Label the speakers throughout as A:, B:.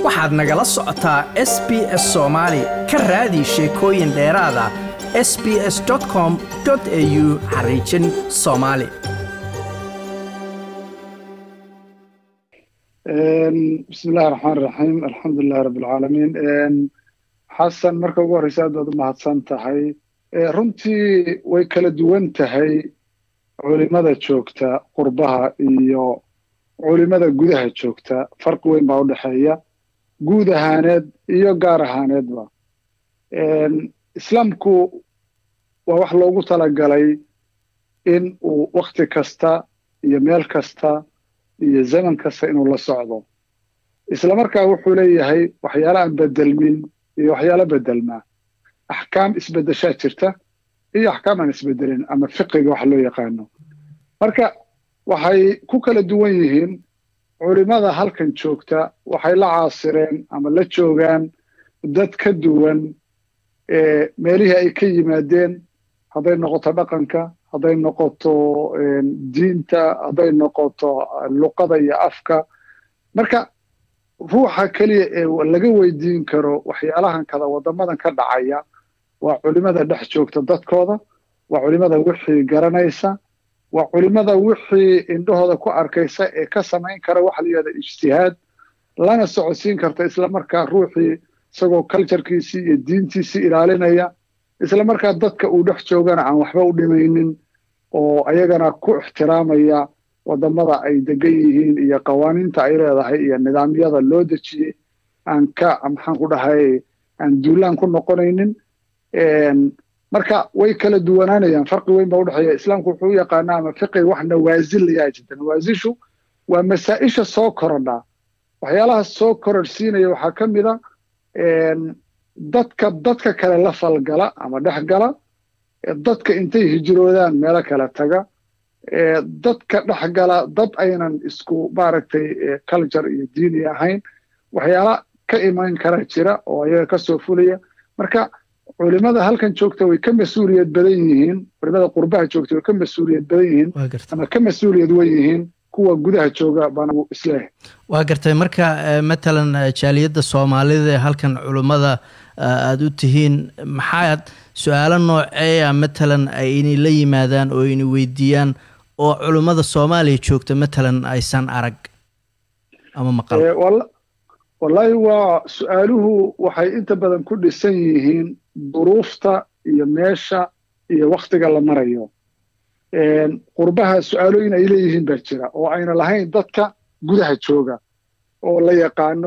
A: waxaad nagala socotaa s b s soomaali ka raadi sheekooyin dheeraada s b s com au xariijin soomaali
B: bismi illahi raxmaan iraxiim alxamdulilahi rabbi alcaalamiin xasan marka ugu horreysa aad baad u mahadsan tahay runtii way kala duwan tahay culimada joogta qurbaha iyo culimada gudaha joogta farqi weyn baa u dhexeeya guud ahaaneed iyo gaar ahaaneedba islaamku waa wax loogu talagalay in uu wakti kasta iyo meel kasta iyo zaman kasta inuu la socdo isla markaa wuxuu leeyahay waxyaala aan bedelmin iyo waxyaalo bedelmaa axkaam isbeddeshaa jirta iyo axkaam aan isbedelin ama fiqiga wax loo yaqaano marka waxay ku kala duwan yihiin culimada halkan joogta waxay la caasireen ama la joogaan dad ka duwan meelihii ay ka yimaadeen hadday noqoto dhaqanka hadday noqoto diinta hadday noqoto luqada iyo afka marka ruuxa keliya ee laga weydiin karo waxyaalahan kada waddamadan ka dhacaya waa culimada dhex joogta dadkooda waa culimada wixii garanaysa waa culimada wixii indhahooda ku arkaysa ee ka samayn kara waxa la yidhahda ijtihaad lana socodsiin karta isla markaa ruuxii isagoo culturekiisii iyo diintiisii ilaalinaya isla markaa dadka uu dhex joogana aan waxba u dhimaynin oo ayagana ku ixtiraamaya waddamada ay degan yihiin iyo qawaaniinta ay leedahay iyo nidaamyada loo dejiyey aan ka maxaan ku dhahay aan duulaan ku noqonaynin marka way kala duwanaanayaan farqi weyn baa udhexeeya islaamku wuxuu u yaqaanaa ama fiqiga wax nawaasil layaa jirta nawaasishu waa masaa-isha soo korodha waxyaalaha soo kororhsiinaya waxaa ka mid a dadka dadka kale la falgala ama dhex gala dadka intay hijroodaan meelo kale taga dadka dhex gala dad aynan isku maaragtay culture iyo diini ahayn waxyaala ka iman kara jira oo ayaga ka soo fulaya marka culimada halkan joogta way ka mas-uuliyad badan yihiin culimada qurbaha joogta way ka mas-uuliyad badan yihiin ama ka mas-uuliyad wen yihiin kuwa gudaha jooga baan isleeyahay
A: waa gartay marka matalan jaaliyadda soomaalida ee halkan culimmada aada u tihiin maxaad su-aalo nooceeya matalan aynay la yimaadaan oo ayna weydiiyaan oo culimmada soomaaliya joogta matalan aysan arag ama maqal
B: wallaahi waa su-aaluhu waxay inta badan ku dhisan yihiin duruufta iyo meesha iyo wakhtiga la marayo qurbaha su-aalooyin ay leeyihiin baa jira oo ayna lahayn dadka gudaha jooga oo la yaqaano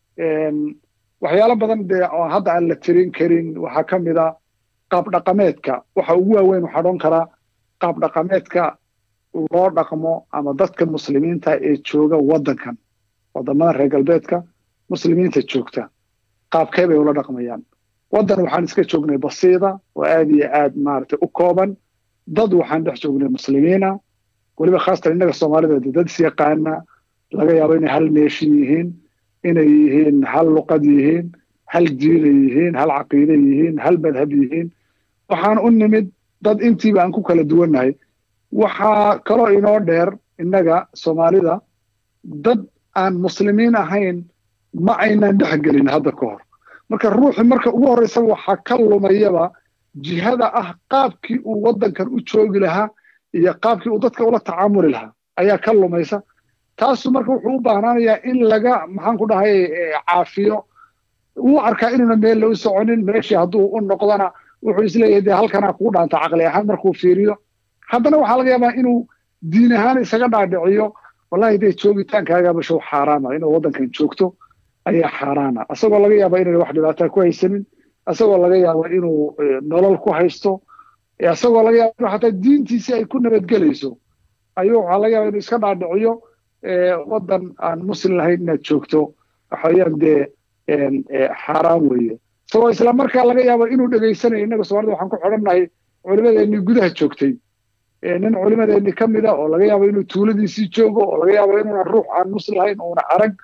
B: waxyaalo badan dee oo hadda aan la tirin karin waxaa ka mid a qaab dhaqameedka waxa ugu waaweyn waxaa odhan karaa qaab dhaqameedka loo dhaqmo ama dadka muslimiinta ee jooga waddankan waddamada reer galbeedka muslimiinta joogta qaabkee bay ula dhaqmayaan waddan waxaan iska joognay basiida oo aad iyo aad maaragtay u kooban dad waxaan dhex joognay muslimiina weliba khaasatan innaga soomaalida dad is yaqaana laga yaabo inay hal neeshin yihiin inay yihiin hal luqad yihiin hal diina yihiin hal caqiide yihiin hal madhab yihiin waxaan u nimid dad intiiba aan ku kala duwannahay waxaa kaloo inoo dheer innaga soomaalida dad aan muslimiin ahayn ma aynan dhex gelin hadda ka hor marka ruuxi marka ugu horreysa waxaa ka lumayaba jihada ah qaabkii uu waddankan u joogi lahaa iyo qaabkii uu dadka ula tacaamuli lahaa ayaa ka lumaysa taasu marka wuxuu u baahnaanayaa in laga maxaan ku dhahay caafiyo wuu arkaa inuuna meel la u soconin meeshii hadduu u noqdana wuxuu isleeyahay dee halkanaa kugu dhaanta caqli ahaan markuu fiiriyo haddana waxaa laga yaabaa inuu diin ahaan isaga dhaadhiciyo wallahi dee joogitaankaagaba show xaaraama inuu waddankan joogto ayaa xaaraana asagoo laga yaaba inayna wax dhibaataa ku haysanin asagoo laga yaabo inuu nolol ku haysto asagoo laga yaaba inuu xataa diintiisii ay ku nabadgelayso ayuu waxaa laga yaaba inuu iska dhaadhiciyo waddan aan muslim lahayn inaad joogto waxaweyaan dee xaaraan weeye isagoo isla markaa laga yaabo inuu dhegaysanayo innaga soomaalida waxaan ku xidhannahay culimadeennii gudaha joogtay nin culimadeennii ka mid a oo laga yaabo inuu tuuladiisii joogo oo laga yaabo inuuna ruux aan muslim lahayn uuna arag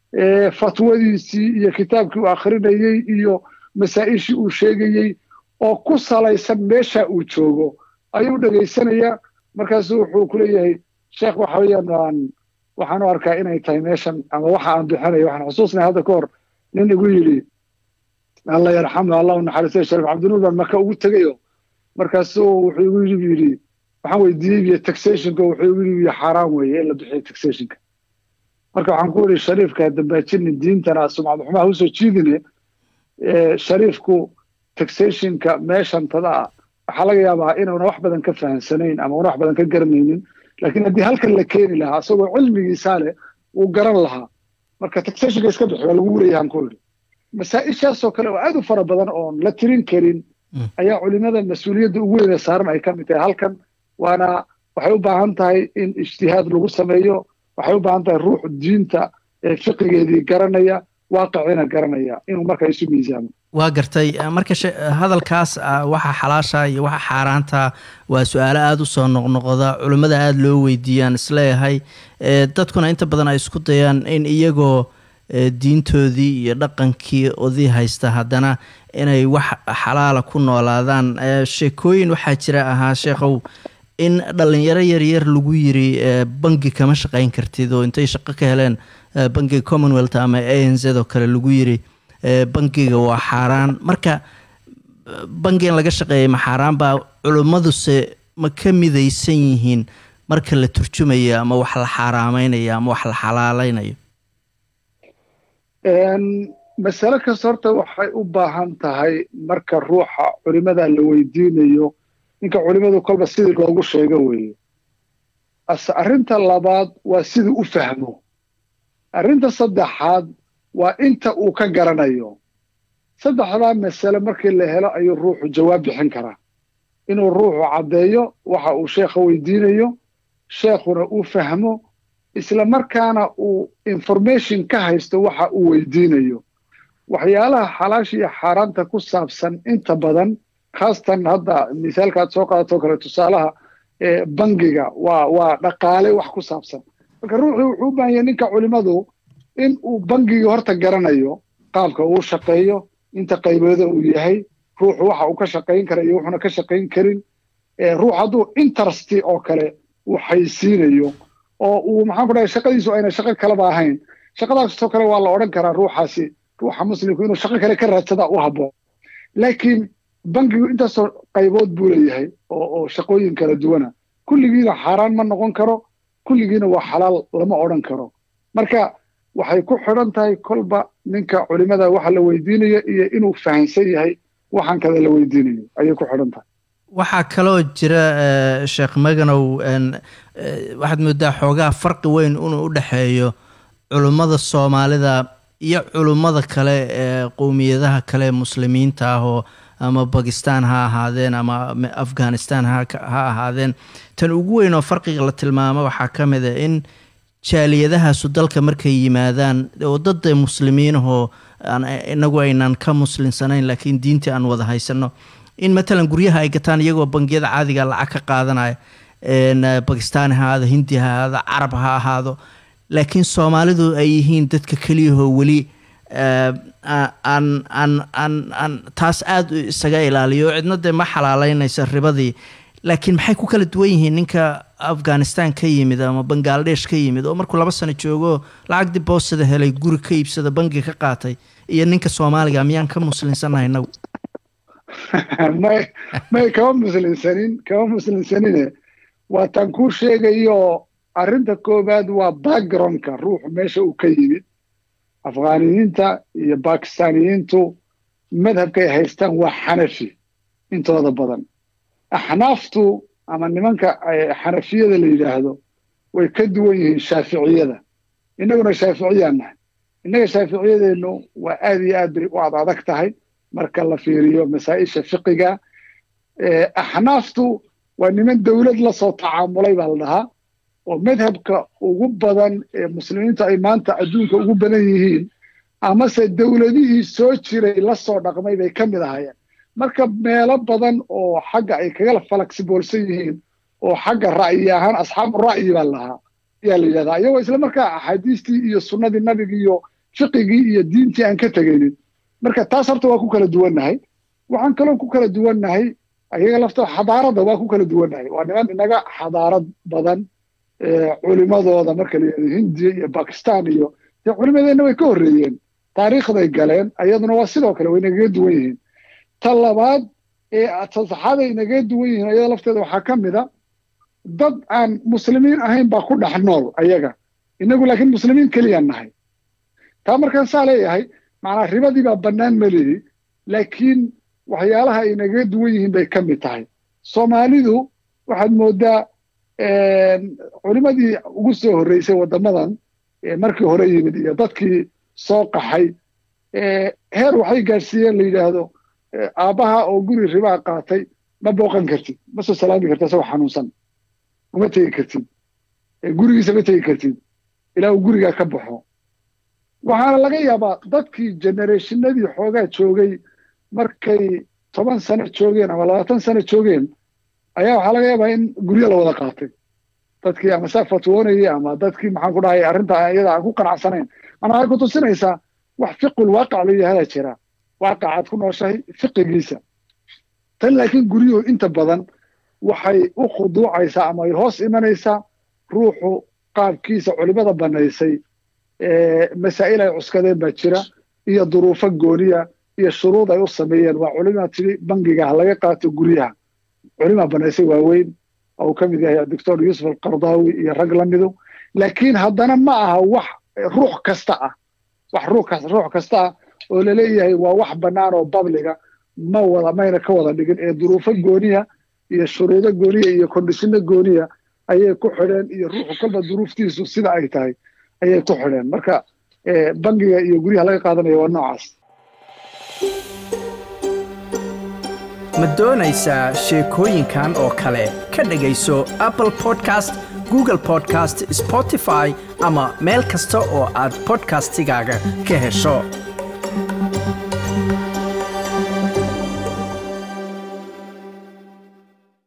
B: fatwadiisii iyo kitaabkii uu akhrinayey iyo masaa-ishii uu sheegayey oo ku salaysan meesha uu joogo ayuu dhegaysanayaa markaasu wuxuu ku leeyahay sheekh waxa weeyaan waan waxaan u arkaa inay tahay meeshan ama waxa aan bixinayo waxaan xusuusnay hadda ka hor nin igu yidhi alla yarxamu allah naxariistay shariif cabdinuur baan maka ugu tegayo markaasuu wuxuu igu yidhi yidhi waxaan weydiiyey biyo taxationka wuxuu igu yidhi xaaraan weeye in la bixiyo taxationka marka waxaan ku yidhi shariifka dambaajini diintana sumcad xumaha usoo jiidine shariifku taxationka meeshantada ah waxaa laga yaabaa inuuna wax badan ka fahamsanayn ama una wax badan ka garanaynin laakiin haddii halkan la keeni lahaa isagoo cilmigiisaa leh wuu garan lahaa marka taxationka iska bixi waa lagu leeyahan ku yidhi masaa-ishaasoo kale oo aad u fara badan oon la tirin karin ayaa culimada mas-uuliyadda ugu weyne saaran ay ka mid tahay halkan waana waxay u baahan tahay in ijtihaad lagu sameeyo waxay u baahan tahay ruux diinta ee fiqigeedii garanaya waaqicina garanaya inuu marka isu miisaamo
A: waa gartay marka hadalkaas waxa xalaasha iyo waxa xaaraanta waa su-aalo aada u soo noqnoqda culimmada aada loo weydiiyaan isleeyahay dadkuna inta badan ay isku dayaan in iyagoo diintoodii iyo dhaqankii odii haysta haddana inay wax xalaala ku noolaadaan sheekooyin waxaa jira ahaa sheekhow in dhalinyaro yaryar lagu yiri bangi kama shaqayn kartid oo intay shaqo ka heleen bangiga commonwealth ama a n z oo kale lagu yiri bangiga waa xaaraan marka bangi in laga shaqeeya ma xaaraan baa culimmaduse ma ka midaysan yihiin marka la turjumayo ama wax la xaaraameynayo ama wax la xalaaleynayo
B: masale kasta horta waxay u baahan tahay marka ruuxa culimada la weydiinayo ninka culimadu kolba sidii loogu sheego weeye ase arrinta labaad waa siduu u fahmo arrinta saddexaad waa inta uu ka garanayo saddexdaa masale markii la helo ayuu ruuxu jawaab bixin karaa inuu ruuxu caddeeyo waxa uu sheekha weydiinayo sheekhuna uu fahmo isla markaana uu information ka haysto waxa uu weydiinayo waxyaalaha xalaasha iyo xaaraanta ku saabsan inta badan khaasatan hadda misaalkaad soo qaadato kale tusaalaha bangiga waa waa dhaqaale wax ku saabsan marka ruuxii wuxuu u baahan yahay ninka culimadu in uu bangigii horta garanayo qaabka uu shaqeeyo inta qaybooda uu yahay ruuxu waxa uu ka shaqayn kara iyo wuxuuna ka shaqayn karin ruux hadduu interesti oo kale uu xaysiinayo oo uu maxaan ku dhahay shaqadiisu ayna shaqo kaleba ahayn shaqadaasoo kale waa la odhan karaa ruuxaasi ruuxa muslimku inuu shaqo kale ka raadsada u habboon laakiin bangigu intaasoo qaybood buu leeyahay oo oo shaqooyin kala duwana kulligiina xaaraan ma noqon karo kulligiina waa xalaal lama odhan karo marka waxay ku xidhan tahay kolba ninka culimada waxa la weydiinayo iyo inuu fahamsan yahay waxaan kada la weydiinayo ayay ku xidhan tahay
A: waxaa kaloo jira sheekh maganow waxaad moodaa xoogaa farqi weyn inuu u dhexeeyo culummada soomaalida iyo culummada kale ee qowmiyadaha kale muslimiinta ah oo ama bakistan ha ahaadeen ama afghanistan ha ahaadeen tan ugu weyn oo farqiga la tilmaamo waxaa ka mid a in jaaliyadahaasu dalka markay yimaadaan oo dad muslimiinahoo inagu aynan ka muslinsanayn laakiin diintii aan wada haysano in matalan guryaha ay gataan iyagoo bangiyada caadiga lacag ka qaadanaya bakistaan ha ahaado hindi ha ahaado carab ha ahaado laakiin soomaalidu ay yihiin dadka keliyahoo weli aan aan aan aan taas aada isaga ilaaliyo cidna dee ma xalaaleynaysa ribadii laakiin maxay ku kala duwan yihiin ninka afghanistan ka yimid ama bangaladesh ka yimid oo markuu laba sano joogo lacag diboosada helay guri ka iibsada bangi ka qaatay iyo ninka soomaaliga miyaan ka muslinsanahay inagu
B: may may kama muslinsanin kama muslinsanine waa tan kuu sheegayo arrinta koowaad waa backgroundka ruuxu meesha uu ka yimid afghaaniyiinta iyo bakistaniyiintu madhabkay haystaan waa xanafi intooda badan axnaaftu ama nimanka xanafiyada la yidhaahdo way ka duwan yihiin shaaficiyada innaguna shaaficiyaan nahay innaga shaaficiyadeennu waa aad iyo aad bay u ad adag tahay marka la fiiriyo masaa-isha fiqiga axnaaftu waa niman dowlad la soo tacaamulay baa la dhahaa oo madhabka ugu badan ee muslimiintu ay maanta adduunka ugu badan yihiin amase dowladihii soo jiray la soo dhaqmay bay ka mid ahayeen marka meelo badan oo xagga ay kaga falaksiboolsan yihiin oo xagga ra'yi ahaan asxaabu ra'yi baa lahaa ayaa la yidhahdaa iyagoo isla markaa axaadiistii iyo sunnadii nabigi iyo fiqigii iyo diintii aan ka tegaynin marka taas horta waa ku kala duwannahay waxaan kaloo ku kala duwannahay ayaga laftoo xadaaradda waa ku kala duwannahay waa niman inaga xadaarad badan culimadooda marka la yidhahdo hindiya iyo bakistan iyo dee culimadeenna way ka horreeyeen taariikhday galeen ayaduna waa sidoo kale way nagaga duwan yihiin ta labaad ee tasaxaaday nagaga duwan yihiin ayada lafteeda waxaa ka mid a dad aan muslimiin ahayn baa ku dhex nool ayaga inagu laakiin muslimiin keliyaan nahay taa markaan saa leeyahay macnaa ribadii baa bannaan ma lihi laakiin waxyaalaha ay nagaga duwan yihiin bay ka mid tahay soomaalidu waxaad mooddaa culimadii ugu soo horreysay waddamadan markii hore yimid iyo dadkii soo qaxay heer waxay gaadhsiiyeen la yidhaahdo aabbaha oo guri ribaa qaatay ma booqan kartid ma soo salaami kartid asagoo xanuunsan uma tegi kartid gurigiisa ma tegi kartid ilaa uu gurigaa ka baxo waxaana laga yaabaa dadkii genereeshinadii xoogaa joogay markay toban sano joogeen ama labaatan sano joogeen ayaa waxaa laga yaabaa in guryo la wada qaatay dadkii ama saa fatwoonayay ama dadkii maxaan ku dhahay arrinta iyada aan ku qanacsanayn mana waxay ku tusinaysaa wax fiqul waaqac la yidhahdaa jira waaqacaad ku nooshahay fiqigiisa tan laakiin guryuhu inta badan waxay u khuduucaysaa ama ay hoos imanaysaa ruuxu qaabkiisa culimada bannaysay masaa'il ay cuskadeen baa jira iyo duruufo gooniya iyo shuruud ay u sameeyeen waa culimaa tidhi bangiga ha laga qaato guryaha culimaa bannaysay waaweyn oo uu ka mid yahay doctor yuusuf alqardaawi iyo rag la midu laakiin haddana ma aha wax ruux kasta ah wax ruux kasta ah oo laleeyahay waa wax bannaan oo babliga ma wada mayna ka wada dhigin ee duruufo gooniya iyo shuruudo gooniya iyo kondishino gooniya ayay ku xidheen iyo ruuxu kolba duruuftiisu sida ay tahay ayay ku xidheen marka bangiga iyo guryaha laga qaadanaya waa noocaas
C: ma doonaysaa sheekooyinkan oo kale ka dhegayso apple podcast google podcast spotify ama meel kasta oo aad bodkastigaaga ka hesho